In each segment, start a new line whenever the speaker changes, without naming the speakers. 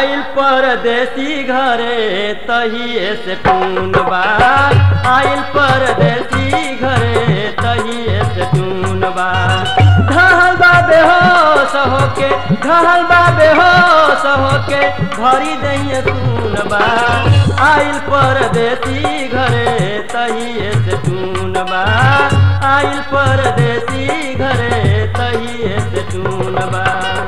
आइल परदेसी घरे तहिए से टून बा आइल परदेसी घरे तहिए से टून बा ढहल बा बेहोश होके ढहल बा बेहोश होके भरी दइए सुन बा आइल परदेसी घरे तहिए से टून बा आइल परदेसी घरे तहिए से टून बा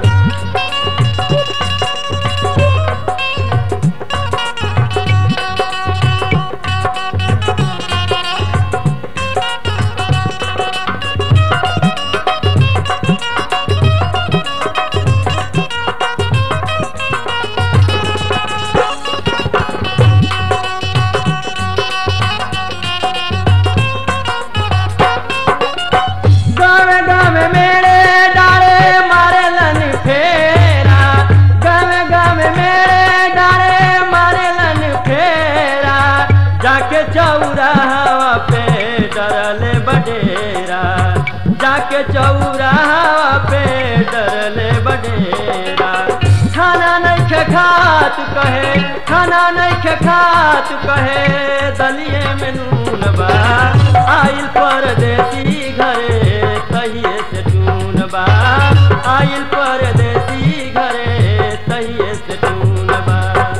गावे गावे मेरे डाले मारे लन फेरा गावे गावे मेरे डाले मारे लन फेरा जाके चौराहा पे डरले बडेरा जाके चौराहा पे डरले बडेरा खाना नहीं खे खात कहे खाना नहीं खे खात कहे दलिए में नून बा आइल परदेसी घरे तहिए से टून बा आइल परदेसी घरे तहिए से टून बा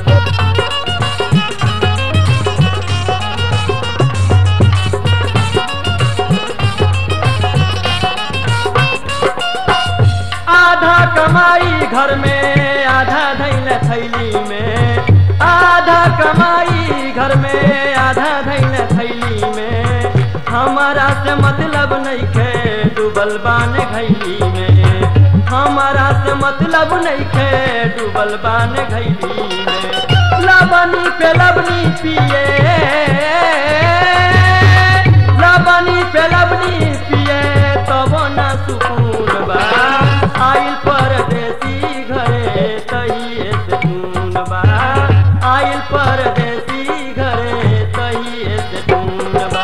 आधा कमाई घर में आधा धैल थैली में आधा कमाई घर में आधा धैल थैली में हमारा से मतलब नहीं खे डूबल बान घैली में हमारा से मतलब नहीं खे डूबल बान घैली में लबनी पे लबनी पिए लबनी पे लबनी पिए तब न सुकून बा आइल परदेसी घरे तहिए से टून बा आइल परदेसी घरे तहिए से टून बा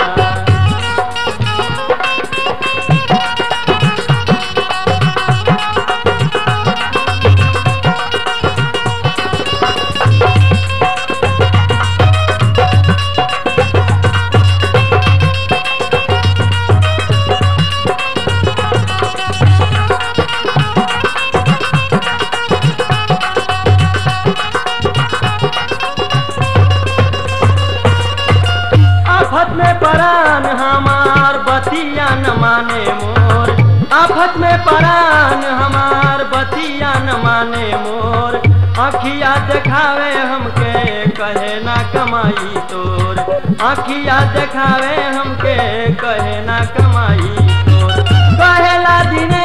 आफत में परान हमार बतिया न माने मोर आफत में परान हमार बतिया न माने मोर अखिया देखावे हमके कहे ना कमाई तोर अखिया देखावे हमके कहे ना कमाई तोर कहेला दिने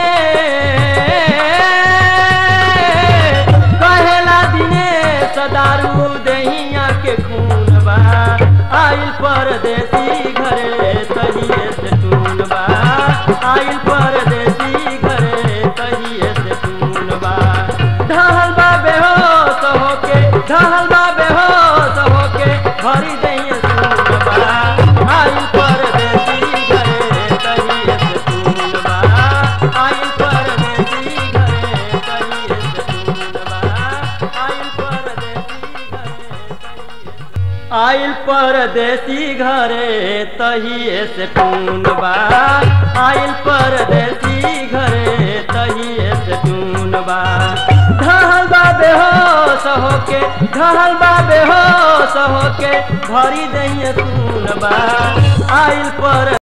कहेला दिने सदारू दहिया के खून बा आइल परदेसी घरे तहिए से टून बा आइल परदेसी घरे तहिए से टून बा ढहल बा बेहोश होके ढहल बा बेहोश होके भरी दइए सुन बा आइल परदेसी घरे तहिए से टून बा आइल परदेसी घरे तहिए से टून बा आइल परदेसी घरे आइल परदेसी घरे तहिए से टून बा आइल परदेसी घरे तहिए से टून बा ढहल बा बेहोश होके ढहल बा बेहोश होके भरी दइए सुन बा आइल पर